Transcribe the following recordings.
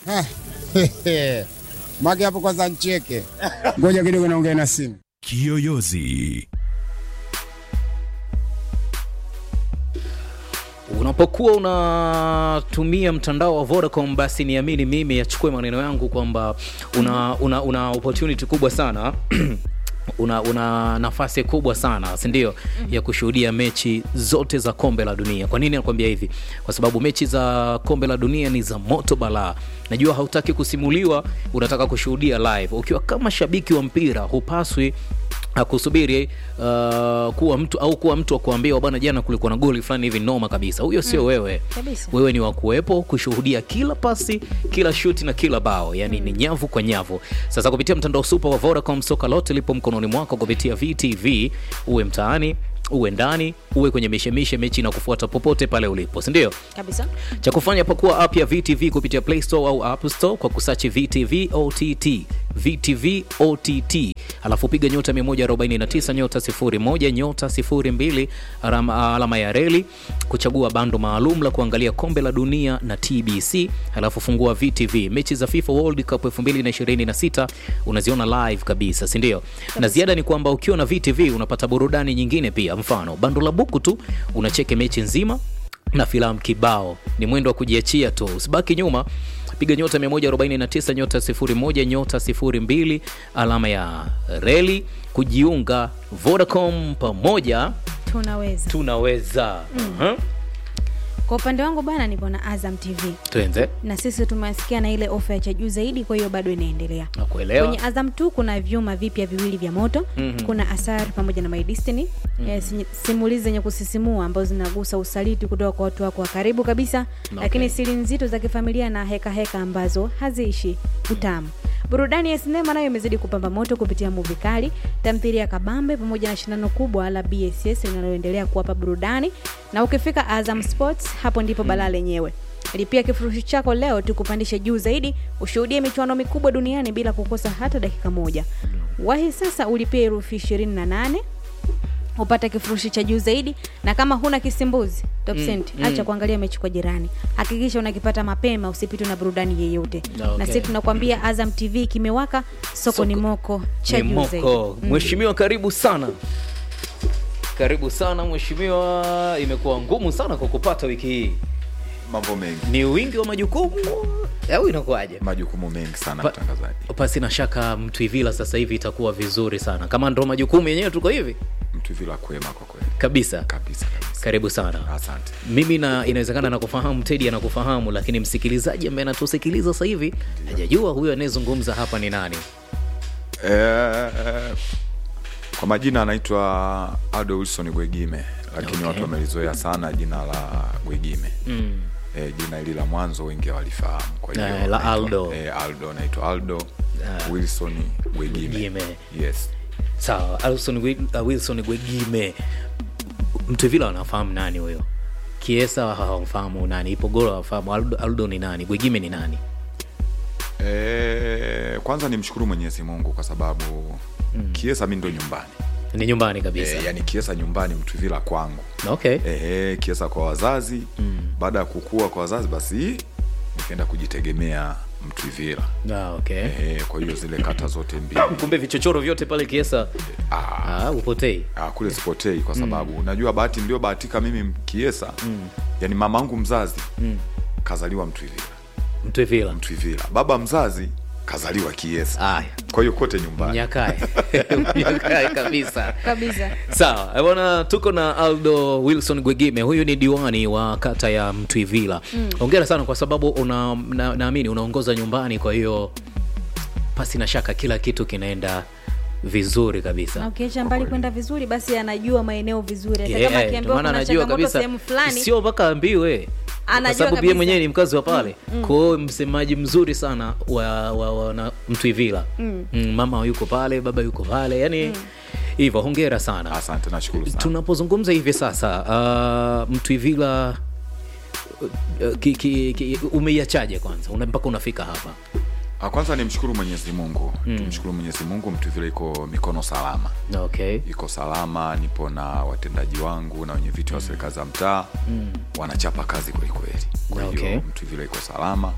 Mage hapo kwanza ncheke. Ngoja kidogo naongea na simu. Kiyoyozi. Unapokuwa unatumia mtandao wa Vodacom, basi niamini mimi, yachukue maneno yangu kwamba una, una, una opportunity kubwa sana una, una nafasi kubwa sana si ndio, ya kushuhudia mechi zote za kombe la dunia. Kwa nini nakwambia hivi? Kwa sababu mechi za kombe la dunia ni za moto balaa. Najua hautaki kusimuliwa, unataka kushuhudia live. Ukiwa kama shabiki wa mpira, hupaswi akusubiri uh, kuwa mtu au kuwa mtu wa kuambiwa bwana, jana kulikuwa na goli fulani hivi noma kabisa. Huyo sio wewe Kabisa. wewe ni wa kuwepo kushuhudia kila pasi, kila shuti na kila bao, yani ni nyavu kwa nyavu. Sasa kupitia mtandao super wa Vodacom, soka lote lipo mkononi mwako kupitia VTV, uwe mtaani uwe ndani uwe kwenye mishemishe, mechi na kufuata popote pale ulipo, si ndio? kabisa cha kufanya pakuwa app ya VTV kupitia Play Store au App Store kwa kusachi VTV OTT VTV OTT, alafu piga nyota 149 nyota 01 nyota 02 alama, alama ya reli kuchagua bando maalum la kuangalia kombe la dunia na TBC, alafu fungua VTV. Mechi za FIFA World Cup 2026 unaziona live kabisa, si ndio? Na ziada ni kwamba ukiwa na VTV unapata burudani nyingine pia, mfano bando la buku tu unacheke mechi nzima na filamu kibao. Ni mwendo wa kujiachia tu, usibaki nyuma. Piga nyota 149 nyota 01 nyota 02 alama ya reli kujiunga. Vodacom, pamoja tunaweza tunaweza. Mhm. kwa upande wangu bana nipo na azam tv Tuenze na sisi tumesikia na ile ofa ya cha juu zaidi kwa hiyo bado inaendelea nakuelewa. kwenye azam tu kuna vyuma vipya viwili vya moto Mhm. kuna asar pamoja na my destiny eh, si- simulizi zenye kusisimua ambazo zinagusa usaliti kutoka kwa watu wako wa karibu kabisa lakini siri nzito za kifamilia na heka heka ambazo haziishi utamu burudani ya sinema nayo imezidi kupamba moto kupitia muvi kali tamthilia ya kabambe pamoja na shindano kubwa la bss linaloendelea kuwapa burudani na ukifika azam sports hapo ndipo balaa lenyewe lipia kifurushi chako leo tukupandishe juu zaidi ushuhudie michuano mikubwa duniani bila kukosa hata dakika moja wahi sasa ulipia herufi 28 upate kifurushi cha juu zaidi na kama huna kisimbuzi top Mm, cent, mm. acha kuangalia mechi kwa jirani hakikisha unakipata mapema usipitwe na burudani yeyote Okay. na sisi tunakwambia azam tv kimewaka soko, ni moko cha Ni juu zaidi moko. Mheshimiwa, karibu sana, karibu sana mheshimiwa. Imekuwa ngumu sana kwa kupata wiki hii, mambo mengi ni wingi wa majukumu au inakuwaje? majukumu mengi sana Pa- mtangazaji Pasi na shaka Mtwivila sasa hivi itakuwa vizuri sana, kama ndo majukumu yenyewe tuko hivi mtu vila kwema kwa kweli kabisa. kabisa kabisa Karibu sana. asante Mimi na inawezekana nakufahamu, Tedi anakufahamu, lakini msikilizaji ambaye anatusikiliza sasa hivi hajajua huyu anayezungumza hapa ni nani. Eh, kwa majina anaitwa Aldo Wilson Gwegime lakini Okay. watu wamelizoea sana jina la Gwegime Mm. eh, jina hili la mwanzo wengi hawalifahamu kwa hiyo Eh, la naitwa- Aldo. eh, Aldo naitwa Aldo Ah. Wilson Gwegime Gwegime. yes Sawa, Alson Gwe- uh, Wilson Gwegime, Mtwivila wanafahamu nani huyo? Kiesa hawamfahamu nani, Ipogoro hawafahamu, Aldo, Aldo ni nani, Gwegime ni nani? eh, kwanza nimshukuru Mwenyezi Mungu kwa sababu Kiesa mi ndo nyumbani Ni nyumbani kabisa. eh, yani Kiesa nyumbani Mtwivila kwangu Okay. Ehe, Kiesa kwa wazazi mm. baada ya kukua kwa wazazi basi nikaenda kujitegemea Mtwivila. Ah, okay. Ehe, kwa hiyo zile kata zote mbili Kumbe vichochoro vyote pale Kiesa ah, ah, upotei. ah, kule sipotei kwa sababu unajua bahati ndio bahatika mimi Kiesa mm. yani mamangu mzazi mm. kazaliwa Mtwivila, Mtwivila. Mtwivila, baba mzazi kazaliwa Kiesa, Aya, kwa hiyo kote nyumbani. Nyakae. Nyakae kabisa. kabisa Sawa eh, bwana, tuko na Aldo Wilson Gwegime. Huyu ni diwani wa kata ya Mtwivila. Hongera sana kwa sababu una, na, naamini unaongoza nyumbani, kwa hiyo pasi na shaka kila kitu kinaenda vizuri na kabisa. ukiacha mbali kwenda vizuri basi anajua maeneo vizuri hata Yeah, kama ndio akiambiwa maana kuna anajua changamoto kabisa, sehemu fulani sio mpaka ambiwe kwa Anajua sababu yeye kabisa. mwenyewe ni mkazi wa pale kwa hiyo msemaji mzuri sana wa, wa, wa na Mtwivila mm. mama yuko pale, baba yuko pale, yani hivyo. Hongera sana. Asante, nashukuru sana. tunapozungumza hivi sasa uh, Mtwivila uh, ki, ki, ki, umeiachaje kwanza una, mpaka unafika hapa Ah, Kwanza nimshukuru Mwenyezi Mungu mm. tumshukuru Mwenyezi Mungu, Mtwivila iko mikono salama okay iko salama, nipo na watendaji wangu na wenye viti wa serikali za mtaa wanachapa kazi kwelikweli. Kwa hiyo Okay. Mtwivila iko salama,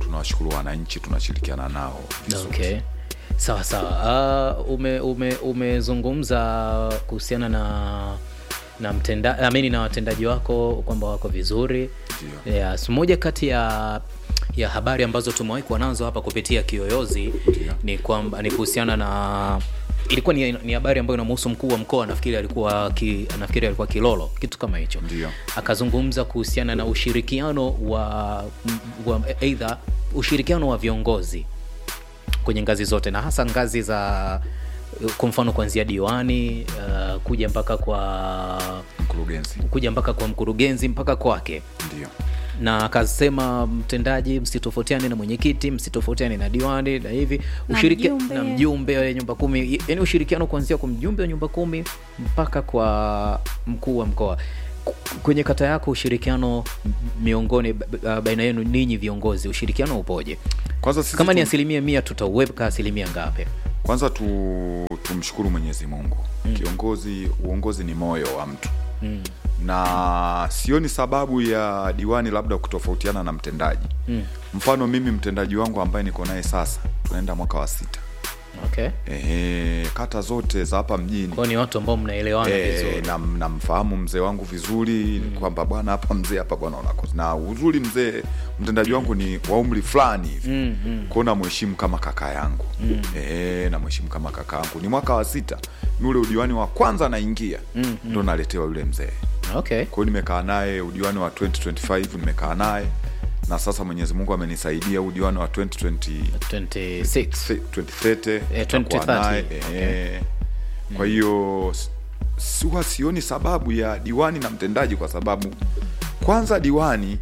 tunawashukuru wananchi tunashirikiana nao vizuri. okay sawa sawa uh, ume, ume, umezungumza kuhusiana na na mtenda amini na watendaji wako kwamba wako vizuri Ndio. yes. moja kati ya ya habari ambazo tumewahi kuwa nazo hapa kupitia kiyoyozi ni kwamba ni kuhusiana na ilikuwa ni, ni habari ambayo inamhusu mkuu wa mkoa nafikiri alikuwa ki, nafikiri alikuwa kilolo kitu kama hicho Ndio. akazungumza kuhusiana na ushirikiano wa, wa eidha ushirikiano wa viongozi kwenye ngazi zote na hasa ngazi za kwa mfano kuanzia diwani uh, kuja mpaka kwa mkurugenzi kuja mpaka kwa mkurugenzi mpaka kwake ndio na akasema mtendaji msitofautiane na mwenyekiti msitofautiane na diwani na hivi Na Ushirikia- mjumbe. na mjumbe wa nyumba kumi yani ushirikiano kuanzia kwa mjumbe wa nyumba kumi mpaka kwa mkuu wa mkoa K- kwenye kata yako ushirikiano m- miongoni b- b- baina yenu ninyi viongozi ushirikiano upoje kwanza sisi kama ni tu- asilimia mia tutauweka asilimia ngapi kwanza tu, tumshukuru mwenyezi mungu mm. kiongozi uongozi ni moyo wa mtu mm. na sioni sababu ya diwani labda kutofautiana na mtendaji Mm. mfano mimi mtendaji wangu ambaye niko naye sasa tunaenda mwaka wa sita okay Ehe, kata zote za hapa mjini kwao ni watu ambao mnaelewana Eh, vizuri nam- namfahamu mzee wangu vizuri mm. kwamba bwana hapa mzee hapa bwana unakosa na uzuri mzee mtendaji wangu ni wa umri fulani hivi mm, mm. kwao namheshimu kama kaka yangu mm. e, namheshimu kama kaka yangu ni mwaka wa sita mi ule udiwani wa kwanza naingia mm, ndo naletewa yule mzee okay kwao nimekaa naye udiwani wa 2025 nimekaa naye na sasa mwenyezi mungu amenisaidia udiwani wa 2020 26 2030 Eh, tutakuwa 2030, naye, eh. kwa hiyo s- s- huwa sioni sababu ya diwani na mtendaji kwa sababu kwanza diwani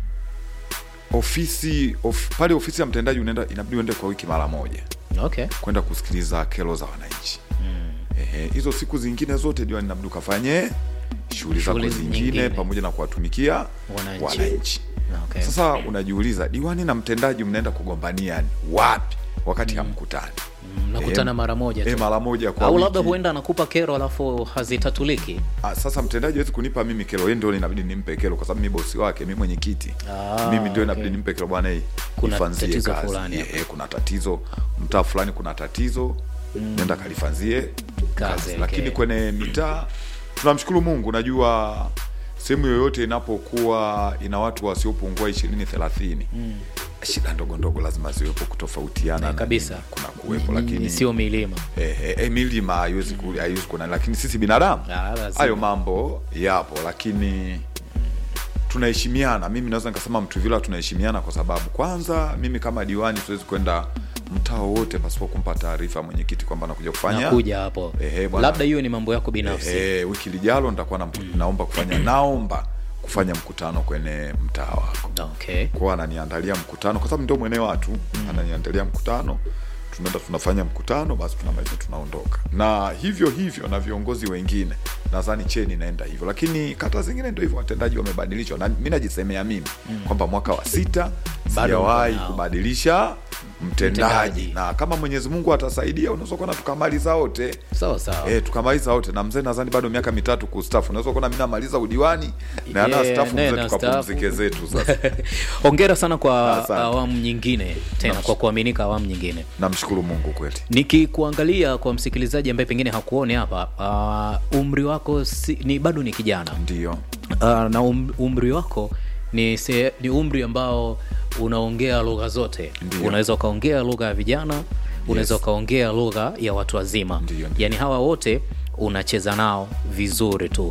ofisi of, pale ofisi ya mtendaji unaenda inabidi uende kwa wiki mara moja okay kwenda kusikiliza kero za wananchi Ehe, hizo siku zingine zote diwani inabidi ukafanye shughuli zako Shughuli zingine nyingine. pamoja na kuwatumikia Wananchi. wananchi okay sasa unajiuliza diwani na mtendaji mnaenda kugombania wapi wakati hamkutani mnakutana Eh, mara moja eh, tu mara moja kwa au wiki. labda huenda anakupa kero alafu hazitatuliki Ah, sasa mtendaji hawezi kunipa mimi kero yeye ndio inabidi nimpe kero kwa sababu mimi bosi wake mimi mwenyekiti Ah, mimi ndio inabidi okay. nimpe kero bwana hii Kuna ifanzie tatizo kazi. fulani Eh, hapa. eh, kuna tatizo mtaa fulani kuna tatizo nenda kalifanzie Kazi, kazi, okay. lakini kwenye mitaa tunamshukuru mungu najua sehemu yoyote inapokuwa ina watu wasiopungua ishirini thelathini shida ndogo ndogo lazima ziwepo kutofautiana Eh, na kabisa. nini, kuna kuwepo Ni- ni- lakini sio milima eh, eh, eh, milima haiwezi ku- haiwezi kuona lakini sisi binadamu Ah, lazima. hayo mambo yapo lakini tunaheshimiana mimi naweza nikasema mtuvila tunaheshimiana kwa sababu kwanza mimi kama diwani siwezi kwenda mtaa wowote pasipo kumpa taarifa mwenyekiti kwamba nakuja kufanya nakuja hapo Ehe, bwana. labda hiyo ni mambo yako binafsi Ehe, wiki lijalo nitakuwa na mku- naomba kufanya naomba kufanya mkutano kwenye mtaa wako okay kwao ananiandalia mkutano kwa sababu ndio mwene watu mm. ananiandalia mkutano tunaenda tunafanya mkutano basi tunamaliza tunaondoka na hivyo hivyo na viongozi wengine nadhani cheni inaenda hivyo lakini kata zingine ndio hivyo watendaji wamebadilishwa na mi najisemea mimi mm. kwamba mwaka wa sita Bado sijawahi mko nao. kubadilisha mtendaji. Mtendaji. na kama mwenyezi mungu atasaidia unaweza kuona tukamaliza wote sawa sawa Eh, tukamaliza wote na mzee nadhani bado miaka mitatu kustafu unaweza kuona mi namaliza udiwani na Yeah, yeah, stafu naye mzee na tukapumzike zetu sasa hongera sana kwa Asante. awamu nyingine tena Naam. kwa kuaminika awamu nyingine namshukuru mungu kweli nikikuangalia kwa msikilizaji ambaye pengine hakuone hapa uh, umri wako si, ni bado ni kijana ndio uh, na um, umri wako ni, se, ni umri ambao unaongea lugha zote Ndiyo. unaweza ukaongea lugha ya vijana unaweza Yes. ukaongea lugha ya watu wazima Ndiyo, ndiyo. yaani hawa wote unacheza nao vizuri tu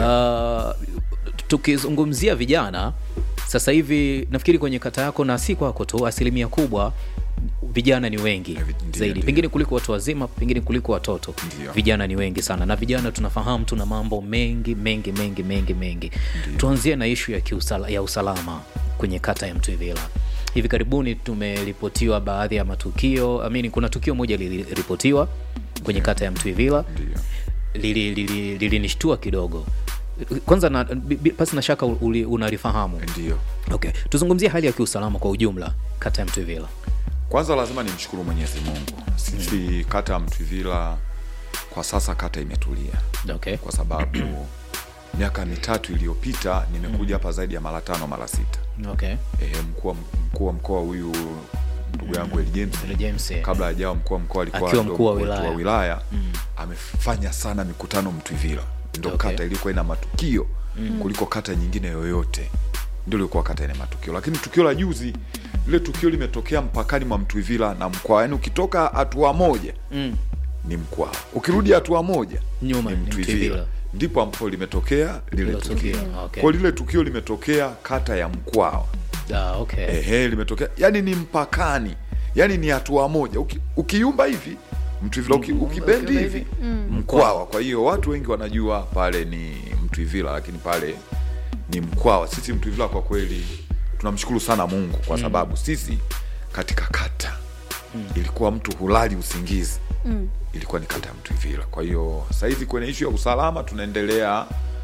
uh, tukizungumzia vijana sasa hivi nafikiri kwenye kata yako na si kwako tu asilimia kubwa vijana ni wengi Ndiyo, zaidi ndiyo. pengine kuliko watu wazima pengine kuliko watoto Ndiyo. vijana ni wengi sana na vijana tunafahamu tuna mambo mengi mengi mengi mengi mengi tuanzie na ishu ya, kiusala, ya usalama kwenye kata ya mtwivila hivi karibuni tumeripotiwa baadhi ya matukio amini kuna tukio moja liliripotiwa kwenye kata ya mtwivila ndio lilinishtua lili, lili, lili kidogo kwanza na, bi- bi- pasi na shaka uli- unalifahamu ndio okay tuzungumzie hali ya kiusalama kwa ujumla kata ya mtwivila kwanza lazima nimshukuru mwenyezi mungu sisi kata ya mtwivila kwa sasa kata imetulia okay kwa sababu miaka mitatu iliyopita nimekuja hapa zaidi ya mara tano mara sita okay e, mkuu wa- mkuu wa mkoa huyu ndugu yangu Eli James Eli James, eh. kabla hajawa mkuu wa mkoa alikuwa Akiwa ndo mkuu wa wetu wilaya. wa wilaya amefanya sana mikutano Mtwivila, ndo Okay. kata ilikuwa ina matukio kuliko kata nyingine yoyote, ndio ilikuwa kata ina matukio. Lakini tukio la juzi, lile tukio limetokea mpakani mwa Mtwivila na Mkwawa, yaani ukitoka hatua moja Mm. ni Mkwawa, ukirudi hatua moja Nyuma ni ni Mtwivila, Mtwivila. ndipo ambapo limetokea lile Hilo tukio. tukio, okay. Kwa lile tukio limetokea kata ya Mkwawa. Ah, okay. Ehe, limetokea yani ni mpakani, yani ni hatua moja. Uki, ukiumba hivi Mtwivila, uki, ukibendi hivi Mkwawa. Kwa hiyo watu wengi wanajua pale ni Mtwivila, lakini pale ni Mkwawa. Sisi Mtwivila kwa kweli tunamshukuru sana Mungu kwa sababu sisi katika kata ilikuwa mtu hulali usingizi ilikuwa ni kata ya Mtwivila. Kwa hiyo sahizi kwenye ishu ya usalama tunaendelea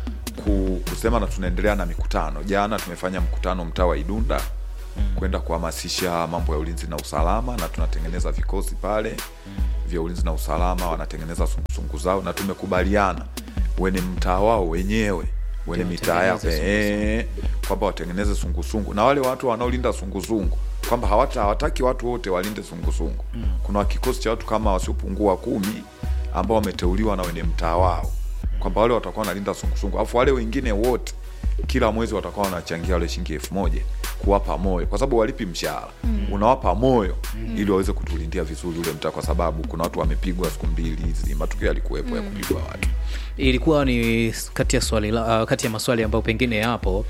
ku, kusema na tunaendelea na mikutano. Jana tumefanya mkutano mtaa wa Idunda kwenda kuhamasisha mambo ya ulinzi na usalama, na tunatengeneza vikosi pale vya ulinzi na usalama, wanatengeneza sungusungu zao, na tumekubaliana wenye mtaa wao wenyewe wenye mitaa yao Watengeneze eh, kwamba watengeneze sungusungu na wale watu wanaolinda sungusungu kwamba hawata hawataki watu wote walinde sungusungu. Kuna kikosi cha watu kama wasiopungua kumi ambao wameteuliwa na wenye mtaa wao kwamba wale watakuwa wanalinda sungusungu, alafu wale wengine wote kila mwezi watakuwa wanachangia wale shilingi elfu moja kuwapa moyo, kwa sababu walipi mshahara, unawapa moyo ili waweze kutulindia vizuri ule mtaa, kwa sababu kuna watu wamepigwa siku mbili hizi, matukio yalikuwepo ya kupigwa watu. ilikuwa ni kati ya swali la, uh, kati ya maswali ambayo pengine yapo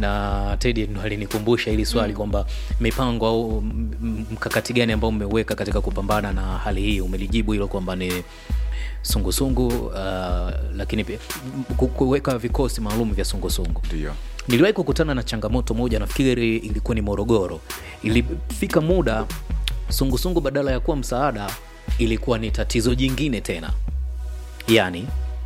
na Teddy ndo alinikumbusha hili swali kwamba mipango au m- m- mkakati gani ambao mmeweka katika kupambana na hali hii. Umelijibu hilo kwamba ni sungusungu uh, lakini pia m- ku- kuweka vikosi maalum vya sungusungu. Ndio. Niliwahi kukutana na changamoto moja, nafikiri ilikuwa ni Morogoro. Ilifika muda sungusungu badala ya kuwa msaada ilikuwa ni tatizo jingine tena. Yani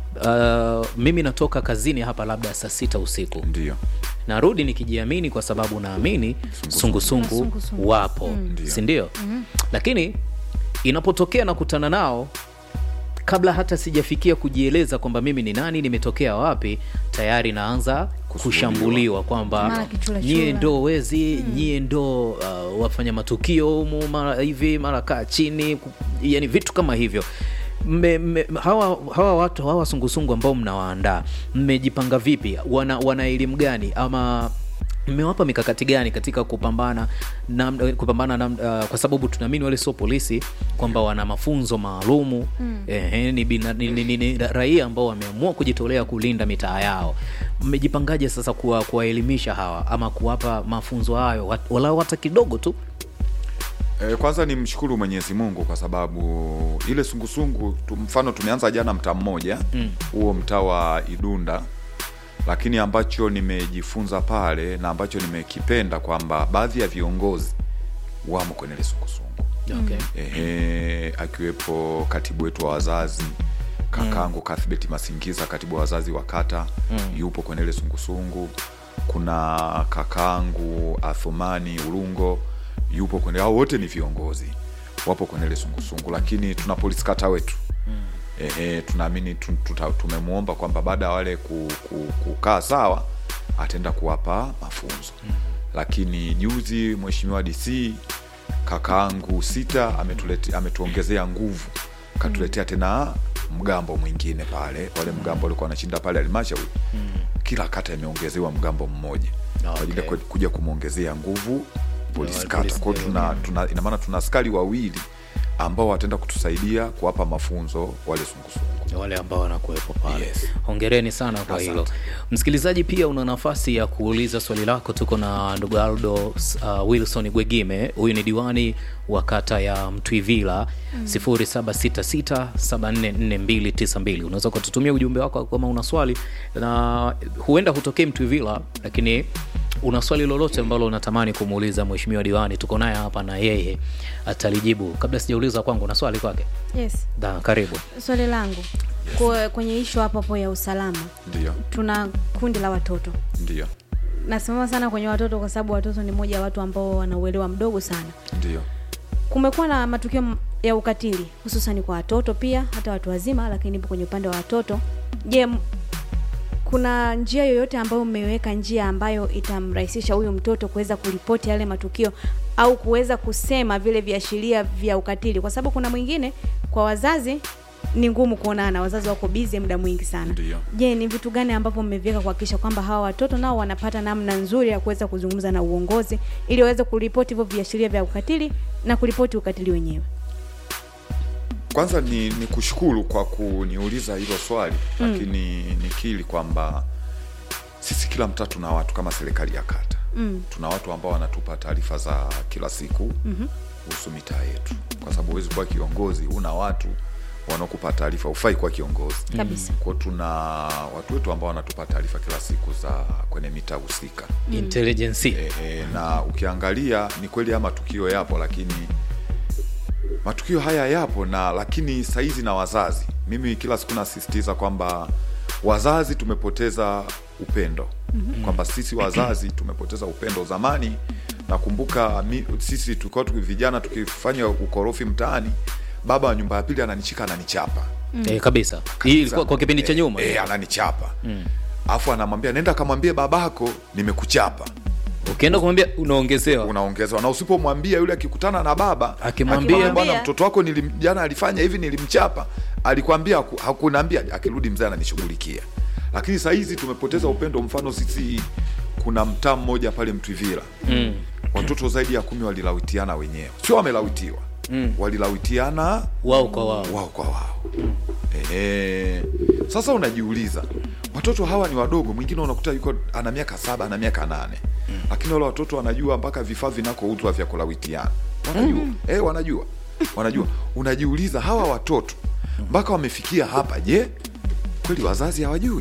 uh, mimi natoka kazini hapa labda saa sita usiku Ndio. narudi nikijiamini kwa sababu naamini sungusungu Sungusungu. wapo Ndio. si ndio? Lakini inapotokea nakutana nao kabla hata sijafikia kujieleza kwamba mimi ni nani, nimetokea wapi, tayari naanza kushambuliwa kwamba Mara kichula nyie chula. ndo wezi, nyie ndo uh, wafanya matukio humu, mara hivi mara kaa chini, ku- yani vitu kama hivyo. Mme, mme, hawa, hawa watu hawa sungusungu ambao mnawaandaa mmejipanga vipi? Wana, wana elimu gani ama mmewapa mikakati gani katika kupambana na, kupambana na, uh, kwa sababu tunaamini wale sio polisi kwamba wana mafunzo maalumu eh, ni, bina- ni, ni, ni, ni raia ambao wameamua kujitolea kulinda mitaa yao. Mmejipangaje sasa kuwa- kuwaelimisha hawa ama kuwapa mafunzo hayo wat- walau hata kidogo tu? E, kwanza ni mshukuru Mwenyezi Mungu kwa sababu ile sungusungu tu, mfano tumeanza jana mtaa mmoja huo mtaa wa Idunda, lakini ambacho nimejifunza pale na ambacho nimekipenda kwamba baadhi ya viongozi wamo kwenye ile sungusungu Okay. ehe, akiwepo katibu wetu wa wazazi kakangu Cuthbert Masingiza, katibu wa wazazi wa kata yupo kwenye ile sungusungu. Kuna kakangu Athumani Urungo yupo kwenye, hao wote ni viongozi wapo kwenye ile sungusungu, lakini tuna polisi kata wetu ehe, tunaamini tu- tuta- tumemwomba kwamba baada ya wale ku, ku, kukaa sawa ataenda kuwapa mafunzo lakini juzi mheshimiwa DC kakaangu sita ametulete, ametuongezea nguvu katuletea tena mgambo mwingine pale wale mgambo walikuwa wanashinda pale halmashauri kila kata imeongezewa mgambo mmoja kwa ajili ya Okay. ku- kuja kumwongezea nguvu polisi wale kata polisi, kwao tuna, tuna, ina maana tuna askari wawili ambao wataenda kutusaidia kuwapa mafunzo wale sungusungu wale ambao wanakuwepo pale Yes. hongereni sana kwa Asante. hilo msikilizaji pia una nafasi ya kuuliza swali lako tuko na ndugu aldo uh, wilson gwegime huyu ni diwani wa kata ya mtwivila 0766744292 unaweza ukatutumia ujumbe wako kama una swali na huenda hutokee mtwivila lakini una swali lolote ambalo unatamani kumuuliza mheshimiwa diwani tuko naye hapa na yeye atalijibu kabla sijauliza kwangu na swali kwake yes da karibu swali langu Kwa- kwenye ishu hapo hapo ya usalama ndio tuna kundi la watoto ndio nasimama sana kwenye watoto kwa sababu watoto ni moja ya watu ambao wana uelewa mdogo sana ndio kumekuwa na matukio m- ya ukatili hususani kwa watoto pia hata watu wazima lakini ipo kwenye upande wa watoto je m- kuna njia yoyote ambayo mmeweka njia ambayo itamrahisisha huyu mtoto kuweza kuripoti yale matukio au kuweza kusema vile viashiria vya ukatili kwa sababu kuna mwingine kwa wazazi ni ngumu kuonana wazazi wako bizi muda mwingi sana Ndio. je ni vitu gani ambavyo mmeviweka kuhakikisha kwamba hawa watoto nao wanapata namna nzuri ya kuweza kuzungumza na uongozi ili waweze kuripoti hivyo viashiria vya ukatili na kuripoti ukatili wenyewe kwanza ni, ni kushukuru kwa kuniuliza hilo swali mm. lakini nikili kwamba sisi kila mtaa tuna watu kama serikali ya kata mm. tuna watu ambao wanatupa taarifa za kila siku mm-hmm. kuhusu mitaa yetu kwa sababu huwezi kuwa kiongozi una watu wanaokupa taarifa ufai kuwa kiongozi Kabisa. kwao tuna watu wetu ambao wanatupa taarifa kila siku za kwenye mitaa husika intelligence e, e, na ukiangalia ni kweli haya matukio yapo lakini matukio haya yapo na lakini saizi na wazazi mimi kila siku nasisitiza kwamba wazazi tumepoteza upendo mm-hmm. kwamba sisi wazazi tumepoteza upendo zamani nakumbuka mi, sisi tulikuwa tuki- vijana tukifanya ukorofi mtaani baba wa nyumba ya pili ananichika ananichapa eh, kabisa hii ilikuwa kwa kipindi cha nyuma e, ananichapa alafu anamwambia nenda kamwambie babako nimekuchapa ukienda kumwambia unaongezewa unaongezewa na usipomwambia yule akikutana na baba Akimwambia- akimwambia, bwana mtoto wako nilim, jana alifanya hivi nilimchapa alikwambia haku- hakunaambia akirudi mzee ananishughulikia lakini saa hizi tumepoteza upendo mfano sisi kuna mtaa mmoja pale mtwivila mm. watoto zaidi ya kumi walilawitiana wenyewe sio wamelawitiwa mm. walilawitiana wao kwa wao wao kwa wao Ehe. Sasa unajiuliza watoto hawa ni wadogo, mwingine unakuta yuko ana miaka saba ana miaka nane lakini wale watoto wanajua mpaka vifaa vinakouzwa vya kulawitiana wanajua eh, wanajua wanajua. Unajiuliza hawa watoto mpaka wamefikia hapa, je, kweli wazazi hawajui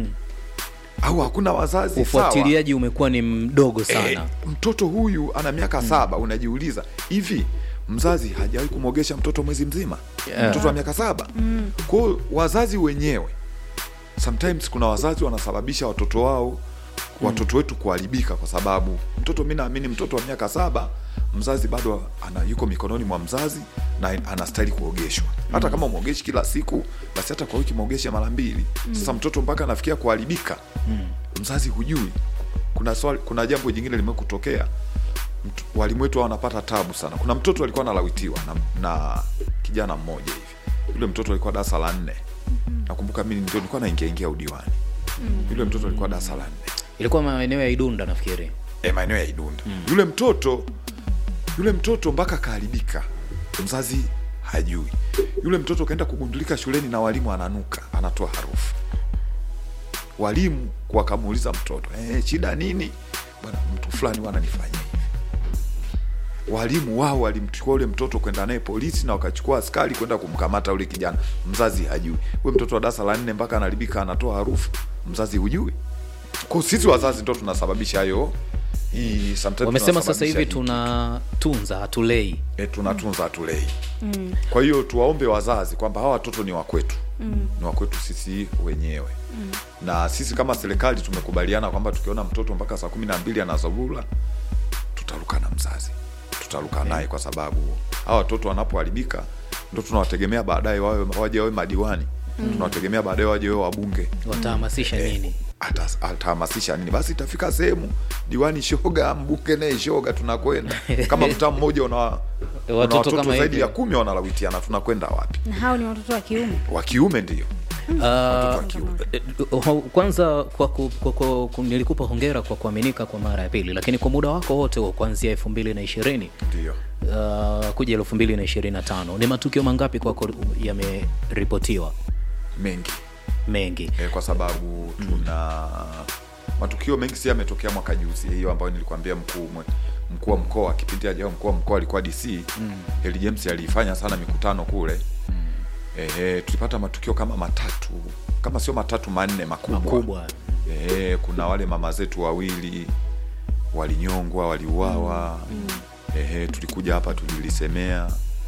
au hakuna wazazi sawa? ufuatiliaji umekuwa ni mdogo Eh, sana mtoto huyu ana miaka saba unajiuliza hivi mzazi hajawahi kumwogesha mtoto mwezi mzima Yeah. mtoto wa miaka saba mm. kwao wazazi wenyewe sometimes kuna wazazi wanasababisha watoto wao watoto wetu kuharibika kwa sababu mtoto mi naamini mtoto wa miaka saba mzazi bado ana, yuko mikononi mwa mzazi na anastahili kuogeshwa hata kama umwogeshi kila siku basi hata kwa wiki mwogeshe mara mbili sasa mtoto mpaka anafikia kuharibika mzazi hujui kuna swali, kuna jambo jingine limekutokea Mtu- walimu wetu wanapata tabu sana kuna mtoto alikuwa analawitiwa na, na kijana mmoja hivi yule mtoto alikuwa darasa la nne nakumbuka mimi ndio nilikuwa naingia ingia udiwani yule mtoto alikuwa darasa la nne ilikuwa maeneo ya idunda nafikiri e, maeneo ya Idunda yule mtoto yule mtoto mpaka kaharibika, mzazi hajui. Yule mtoto kaenda kugundulika shuleni na walimu ananuka, anatoa harufu. Walimu wakamuuliza mtoto eh, shida nini? Bwana, mtu fulani wananifanyia hivi. Walimu wao walimchukua yule mtoto kwenda naye polisi na wakachukua askari kwenda kumkamata yule kijana. Mzazi hajui. Huyo mtoto wa darasa la nne mpaka anaharibika, anatoa harufu, mzazi hujui. Kwa sisi wazazi ndo tunasababisha hayo hii sometimes wamesema sasa hivi tunasababisha hii tunatunza hatulei e, tunatunza hatulei mm. kwa hiyo tuwaombe wazazi kwamba hawa watoto ni wakwetu mm. ni wakwetu sisi wenyewe mm. na sisi kama serikali tumekubaliana kwamba tukiona mtoto mpaka saa kumi na mbili anazurura tutaruka na mzazi tutaruka naye kwa sababu hawa watoto wanapoharibika ndo tunawategemea baadaye wawe waje wawe madiwani mm. tunawategemea baadaye waje wawe wabunge watahamasisha nini Ata- atahamasisha nini basi itafika sehemu diwani shoga mbunge naye shoga tunakwenda kama mtaa mmoja una una Watoto watoto kama zaidi hivi. ya kumi wanalawitiana tunakwenda wapi na hao ni watoto wa kiume wa kiume ndio Ah, wa kiume. eh, ho- kwanza kwa, ku, kwa, kwa, ku, nilikupa hongera kwa kuaminika kwa mara ya pili lakini kwa muda wako wote wa kuanzia elfu mbili na ishirini ndio uh, kuja elfu mbili na ishirini na tano ni matukio mangapi kwako yameripotiwa mengi mengi e, kwa sababu tuna matukio mengi si yametokea mwaka juzi hiyo ambayo nilikwambia mkuu mwe- mkuu wa mkoa kipindi ajao mkuu wa mkoa alikuwa dc mm. Heli James aliifanya sana mikutano kule mm. e, tulipata matukio kama matatu kama sio matatu manne makubwa, makubwa e, kuna wale mama zetu wawili walinyongwa waliuawa mm. e, tulikuja hapa tulilisemea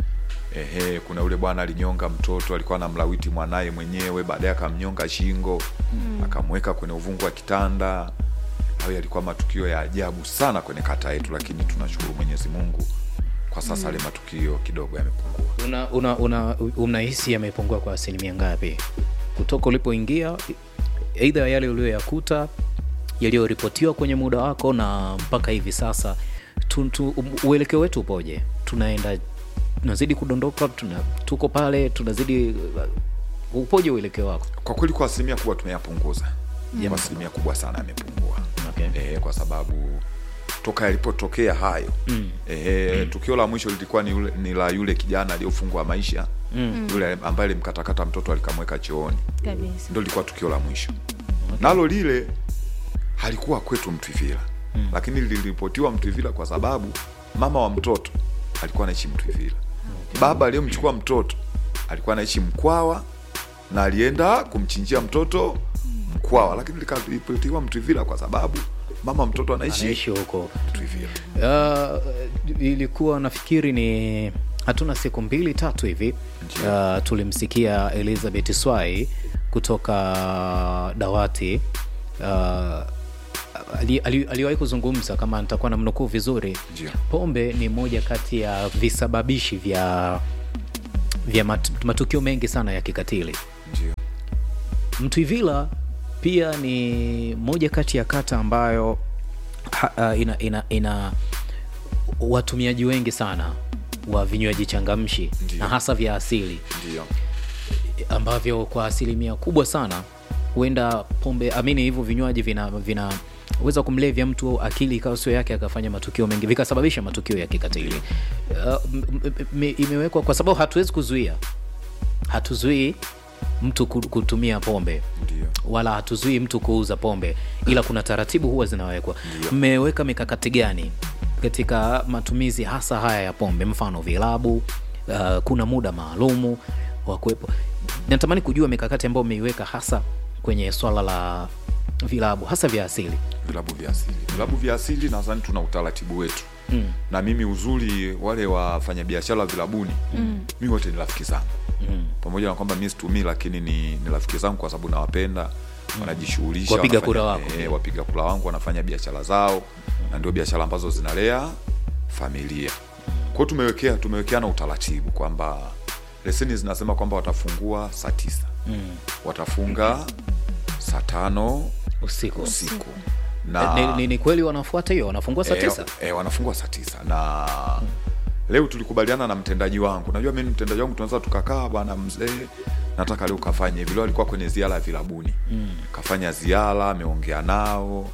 Ehe, kuna yule bwana alinyonga mtoto alikuwa anamlawiti mwanaye mwenyewe baadaye akamnyonga shingo mm. akamweka kwenye uvungu wa kitanda hayo yalikuwa matukio ya ajabu sana kwenye kata yetu lakini tunashukuru mwenyezi mungu kwa sasa yale matukio kidogo yamepungua una una una unahisi yamepungua kwa asilimia ngapi kutoka ulipoingia aidha yale uliyoyakuta yaliyoripotiwa kwenye muda wako na mpaka hivi sasa tu, tu, uelekeo wetu upoje tunaenda tunazidi kudondoka tuna, tuko pale tunazidi uh, upoje uelekeo wako kwa kweli kwa asilimia kubwa tumeyapunguza kwa asilimia kubwa sana yamepungua Okay. e, kwa sababu toka yalipotokea hayo mm. e, tukio la mwisho lilikuwa ni, yule, ni la yule kijana aliyofungwa maisha mm. yule ambaye alimkatakata mtoto alikamweka chooni kabisa ndo lilikuwa tukio la mwisho nalo lile halikuwa kwetu mtwivila mm. lakini liliripotiwa mtwivila kwa sababu mama wa mtoto alikuwa anaishi mtwivila baba aliyemchukua mtoto alikuwa anaishi mkwawa na alienda kumchinjia mtoto mkwawa lakini likaripotiwa mtwivila kwa sababu mama mtoto anaishi naishi huko mtwivila uh, ilikuwa nafikiri ni hatuna siku mbili tatu hivi uh, tulimsikia elizabeth swai kutoka dawati uh, ali, ali, aliwahi kuzungumza kama nitakuwa na mnukuu vizuri Ndio. pombe ni moja kati ya visababishi vya vya mat, matukio mengi sana ya kikatili ndio mtwivila pia ni moja kati ya kata ambayo ha, uh, ina, ina, ina watumiaji wengi sana wa vinywaji changamshi Ndio. na hasa vya asili ndio ambavyo kwa asilimia kubwa sana huenda pombe amini hivyo vinywaji vina vinaweza kumlevya mtu akili ikawa sio yake akafanya matukio mengi vikasababisha matukio ya kikatili uh, m- m- m- imewekwa kwa sababu hatuwezi kuzuia hatuzuii mtu ku- kutumia pombe ndio wala hatuzuii mtu kuuza pombe ila kuna taratibu huwa zinawekwa mmeweka mikakati gani katika matumizi hasa haya ya pombe mfano vilabu uh, kuna muda maalumu wa kuwepo natamani kujua mikakati ambayo mmeiweka hasa kwenye swala la vilabu hasa vya asili vilabu vya asili vilabu vya asili nadhani tuna utaratibu wetu mm. na mimi uzuri wale wafanyabiashara vilabuni mm. mi wote ni rafiki zangu mm. pamoja na kwamba mi situmii lakini ni, ni rafiki zangu kwa sababu nawapenda wanajishughulisha Wapiga wanafanya- kura wako. eh, wapiga kura wangu wanafanya biashara zao na ndio biashara ambazo zinalea familia kwao tumewekea tumewekeana utaratibu kwamba leseni zinasema kwamba watafungua saa tisa mm. watafunga saa tano usiku usiku ni, ni, ni kweli wanafuata hiyo wanafungua saa Eh, tisa eh, wanafungwa saa tisa na leo tulikubaliana na mtendaji wangu najua mi mtendaji wangu tunaweza tukakaa bwana mzee nataka leo kafanye hivi leo alikuwa kwenye ziara ya vilabuni mm. kafanya ziara ameongea nao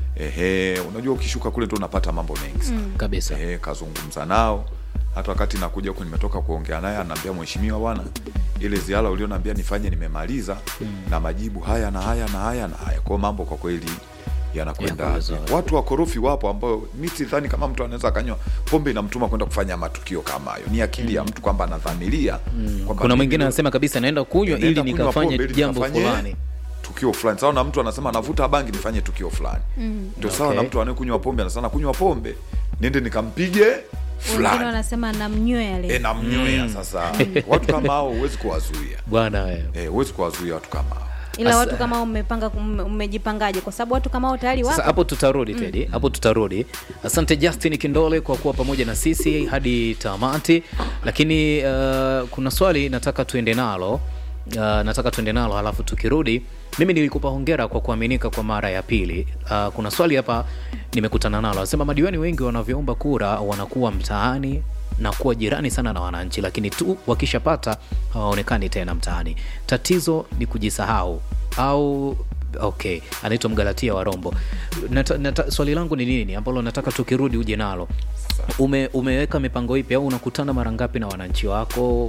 ehe unajua ukishuka kule ndo unapata mambo mengi sana mm. kabisa ehe kazungumza nao hata wakati nakuja huku nimetoka kuongea naye anaambia mheshimiwa bwana ile ziara ulionaambia nifanye nimemaliza mm. na majibu haya na haya na haya na haya kwao mambo kwa kweli yanakwenda Yako vizuri. watu wakorofi wapo ambao mi sidhani kama mtu anaweza akanywa pombe inamtuma kwenda kufanya matukio kama hayo ni akili ya mtu kwamba anadhamiria kwamba kuna mimi mwingine leo- anasema kabisa naenda kunywa Nenda ili kunywa nikafanye pombe ili jambo nikafanye fulani tukio fulani sawa na mtu anasema navuta bangi nifanye tukio fulani ndio sawa Okay. na mtu anayekunywa pombe anasema kunywa pombe niende nikampige wengine fulani wanasema namnywea e, leo namnywea sasa watu kama hao huwezi kuwazuia bwana wewe Eh, huwezi kuwazuia watu kama hao ila Asa- watu kama hao mmepanga kum- mmejipangaje kwa sababu watu kama hao tayari sasa wapo hapo tutarudi tedi hapo tutarudi asante justin kindole kwa kuwa pamoja na sisi hadi tamati lakini uh, kuna swali nataka tuende nalo uh, nataka tuende nalo halafu tukirudi mimi nilikupa hongera kwa kuaminika kwa mara ya pili uh, kuna swali hapa nimekutana nalo anasema madiwani wengi wanavyoomba kura wanakuwa mtaani na kuwa jirani sana na wananchi lakini tu wakishapata hawaonekani tena mtaani tatizo ni kujisahau au okay anaitwa mgalatia wa rombo nata, nata, swali langu ni nini ambalo nataka tukirudi uje nalo Ume, umeweka mipango ipi au unakutana mara ngapi na wananchi wako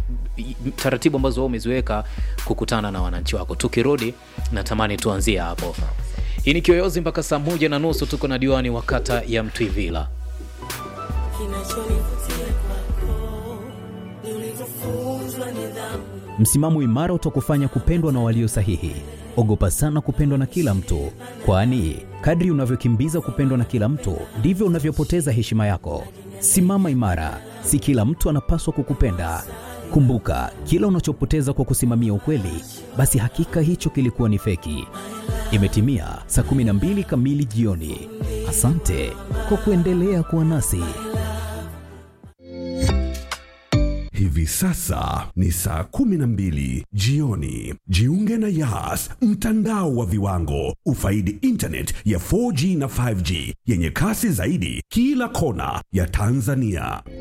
I- taratibu ambazo wewe umeziweka kukutana na wananchi wako tukirudi natamani tuanzie hapo hii ni kiyoyozi mpaka saa moja na nusu tuko na diwani wa kata ya mtwivila Kinachonivutia kwako ni ulivyofunzwa nidhamu. Msimamo imara utakufanya kupendwa na walio sahihi. Ogopa sana kupendwa na kila mtu, kwani kadri unavyokimbiza kupendwa na kila mtu ndivyo unavyopoteza heshima yako. Simama imara, si kila mtu anapaswa kukupenda. Kumbuka, kila unachopoteza kwa kusimamia ukweli, basi hakika hicho kilikuwa ni feki. Imetimia saa 12 kamili jioni. Asante kwa kuendelea kuwa nasi. Hivi sasa ni saa kumi na mbili jioni. Jiunge na Yas, mtandao wa viwango. Ufaidi internet ya 4G na 5G yenye kasi zaidi kila kona ya Tanzania.